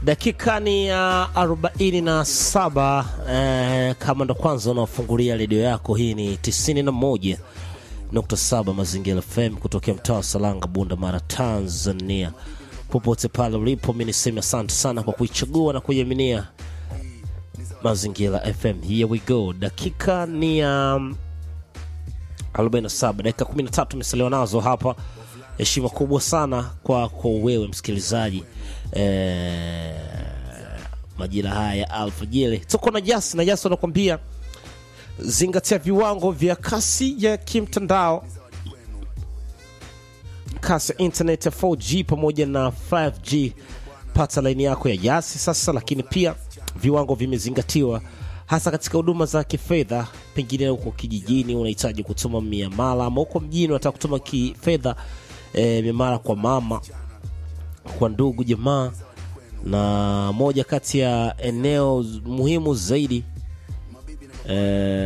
Dakika ni ya arobaini na saba. Eh, kama ndo kwanza unaofungulia redio yako, hii ni tisini na moja nukta saba Mazingira FM kutokea mtaa wa Salanga, Bunda Mara, Tanzania. Popote pale ulipo, mi niseme asante sana kwa kuichagua na kuiaminia Mazingira FM. Here we go. Dakika ni ya um, 47 dakika 13 imesaliwa nazo hapa. Heshima kubwa sana kwako wewe msikilizaji eh, majira haya ya alfajiri tuko na Jasi na Jasi wanakuambia zingatia viwango vya kasi ya kimtandao, kasi ya internet ya 4G pamoja na 5G. Pata laini yako ya Jasi sasa, lakini pia viwango vimezingatiwa hasa katika huduma za kifedha. Pengine huko kijijini unahitaji kutuma miamala, ama huko mjini unataka kutuma kifedha e, miamala kwa mama, kwa ndugu, jamaa, na moja kati ya eneo muhimu zaidi e,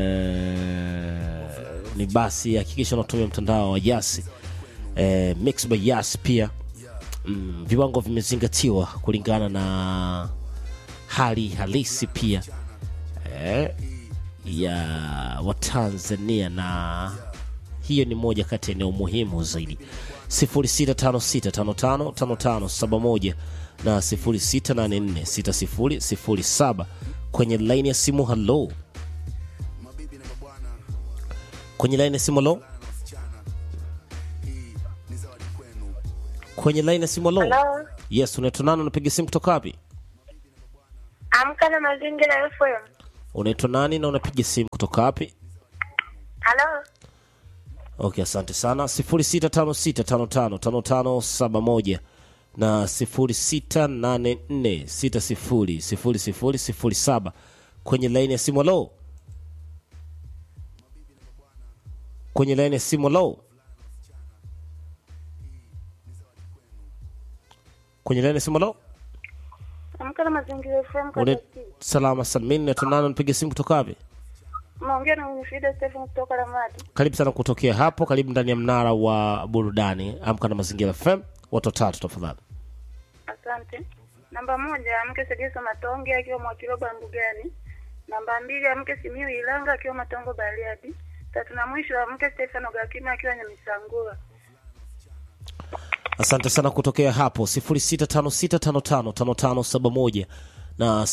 ni basi hakikisha unatumia mtandao wa Yasi e, Mix by Yasi pia mm, viwango vimezingatiwa kulingana na hali halisi pia eh, ya Watanzania na hiyo ni moja kati ya eneo muhimu zaidi 0656555571 na 06846007 kwenye laini ya simu. Halo, kwenye laini ya simu. Halo, kwenye laini ya simu. Halo, Halo, yes, unaitwa nani? Unapiga simu kutoka wapi? amka na mazingira FM. Unaitwa nani na unapiga simu kutoka wapi? Halo, Okay, asante sana. 0656555571 na 0684600007 kwenye laini ya simu. Halo, kwenye laini ya simu. Halo, kwenye laini ya simu. Halo, amka na mazingira FM. kwa Une- tati. salama salmini. Naitwa nani? Unapiga simu kutoka wapi? Unaongea na Winifrida Stephen kutoka Ramadi. Karibu sana kutokea hapo, karibu ndani ya mnara wa burudani. Amka na mazingira FM, watu watatu tafadhali. Asante. Namba moja, amke Segeso Matonge akiwa Mwakiroba Mbugani. Namba mbili, amke Simiu Ilanga akiwa Matongo Bariadi. Tatu na mwisho, amke Stefano Gakima akiwa Nyamisangura. Asante sana kutokea hapo 0656555571 na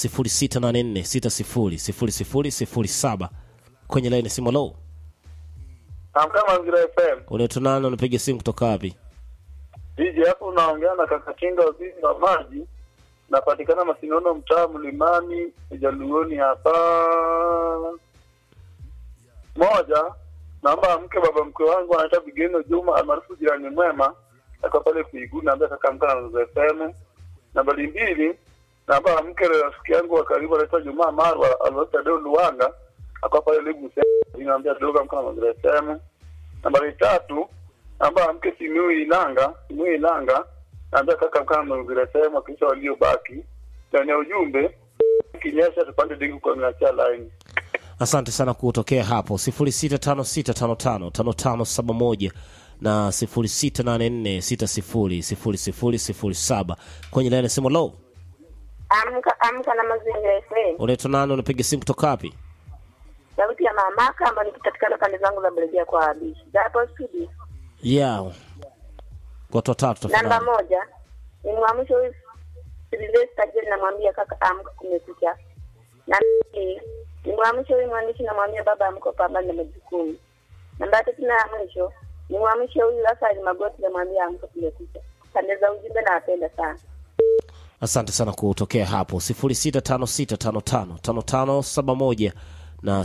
0684600007 kwenye laini simu. Lo, Amka Mazingira FM. unaitwa nani? Unapiga simu kutoka wapi? DJ hapo unaongea na kaka Kinga waziri wa maji. Napatikana Masinono mtaa Mlimani Jaluoni hapa. Moja, naomba mke baba mkwe wangu anaitwa Bigeno Juma almaarufu jirani mwema. Ako pale Kuiguni naambia kaka amka na Mazingira FM. Nambari mbili, naomba mke rafiki yangu wa karibu anaitwa Juma Marwa almaarufu Deo Luwanga. Ako pale Lebu Sema. Naambia dogo amka na Mazingira FM. Nambari tatu, namba mke Simiu Ilanga, Simiu Ilanga, naambia kaka mkana mazingira sehemu wakisha waliobaki ndani ya ujumbe kinyesha tupande dingu kwa miacha line. Asante sana kutokea hapo 0656555571 na 0684600007 kwenye laini simu. Lo, Amka amka na mazingira FM. unaitwa nani? Unapiga simu kutoka wapi? Sauti ya mamaka ambayo nikipatikana pande zangu za Belgia kwa Abishi. Hapo studio. Yeah, watu watatu Namba tafadhali. moja, ni mwamsho huyu Silvester Jeli namwambia kaka amka kumekucha. Namba mbili, ni mwamsho huyu mwandishi namwambia baba amko pambana na majukumu. Namba tatu na ya mwisho, ni mwamsho huyu Rafael Magoti namwambia amka kumekucha. Pande za ujumbe nawapenda sana. Asante sana kutokea hapo 0656555571 na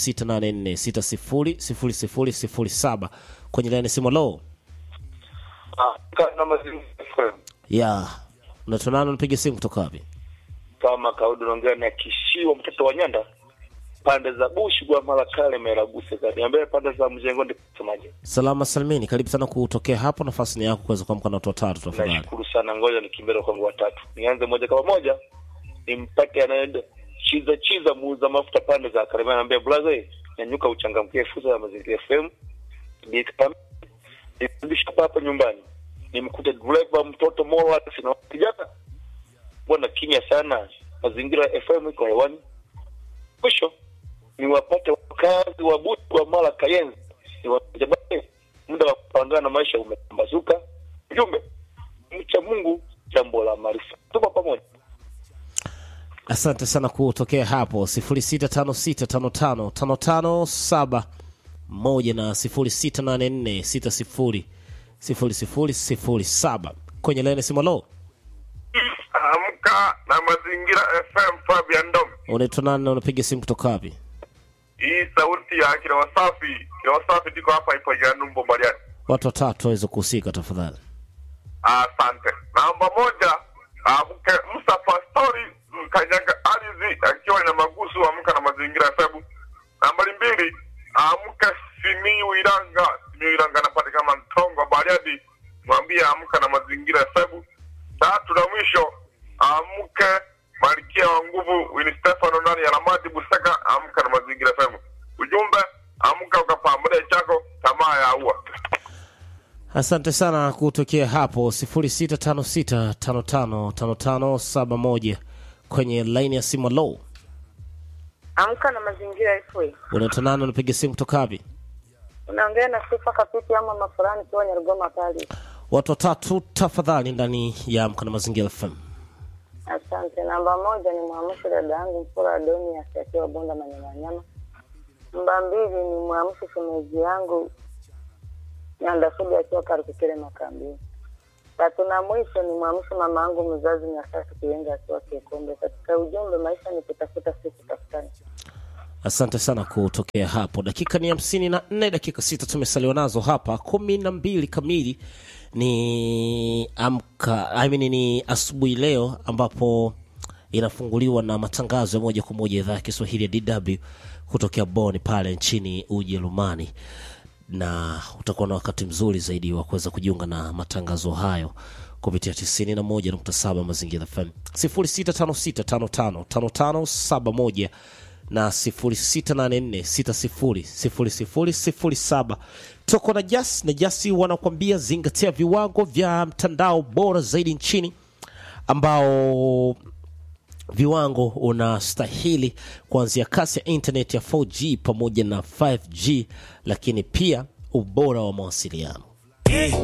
0684600007 kwenye laini simu. Lo, Amka na mazingira FM. ya unaitwa nani? Unapiga simu kutoka wapi? kama kawaida unaongea na kishiwa mtoto wa nyanda pande za bushi kwa mara kale meraguse kaniambia pande za mjengo ndi kusemaje Salama salimini, karibu sana kutokea hapo. Nafasi ni yako kuweza kuamka na watu watatu tafadhali. nashukuru sana ngoja nikimbele kwangu watatu nianze moja kama moja nimpate anaenda chiza chiza muuza mafuta pande za karema naambia blaze nyanyuka uchangamkie fursa ya mazingira fm Bika- nirudisha hapa hapa nyumbani nimkute driver mtoto mola sina kijana mbona kimya sana? Mazingira FM iko hewani. Mwisho ni wapate wakazi wa Butu wa Mara Kayenzi, ni wajabane, muda wa kupangana na maisha umepambazuka. Ujumbe mcha Mungu, jambo la maarifa. Tupo pamoja. asante sana kutokea hapo 0656555571 na 0684600007 kwenye laini simolo Amka na Mazingira FM, Fabian Ndom. unaitwa nani na unapiga simu kutoka wapi Hii sauti ya kila wasafi, kila wasafi tiko hapa ipo ya Numbo Bariani. watu watatu waweze kuhusika tafadhali Asante. Namba moja, amke Musa Pastori Kanyaga Ardhi akiwa na magusu, amka na Mazingira FM. Nambari mbili, amke Simiyu Iranga, Simiyu Iranga anapatikana Mtongo Bariadi, mwambie amka na Mazingira FM. Tatu na mwisho, amke Malkia wa Nguvu Wini Stefano ndani ya Lamadi Busaka, amka na Mazingira FM. Ujumbe, amka ukapambane chako, tamaa ya ua. asante sana kutokea hapo 0656555571 kwenye laini ya simu low Amka na mazingira FA. unaitwa nani unapiga simu kutoka wapi Unaongea na Sifa Kapiti ama mafurani kiwa Nyarugoma pale. watu watatu tafadhali ndani ya amka na mazingira fm Asante. Namba moja ni mwamsho dada yangu Mpura Adoni akiwa Bonda Manyamanyama. Namba mbili ni mwamsho shemeji yangu Nyandafudi akiwa Karukikele Makambini. Tatu na mwisho ni mwamsho mama yangu mzazi Nyasasi Kiwenga akiwa Kikombe. Katika ujumbe, maisha ni kutafuta, si kutafutana. asante sana kutokea hapo dakika ni hamsini na nne dakika sita tumesaliwa nazo hapa kumi na mbili kamili ni amka I mean, ni asubuhi leo ambapo inafunguliwa na matangazo ya moja kwa moja idhaa ya kiswahili ya dw kutokea Bonn pale nchini ujerumani na utakuwa na wakati mzuri zaidi wa kuweza kujiunga na matangazo hayo kupitia 91.7 mazingira fm 0656555571 na 0684600007 toko na jas na jasi wanakuambia zingatia viwango vya mtandao bora zaidi nchini ambao viwango unastahili kuanzia kasi ya internet ya 4G pamoja na 5G, lakini pia ubora wa mawasiliano.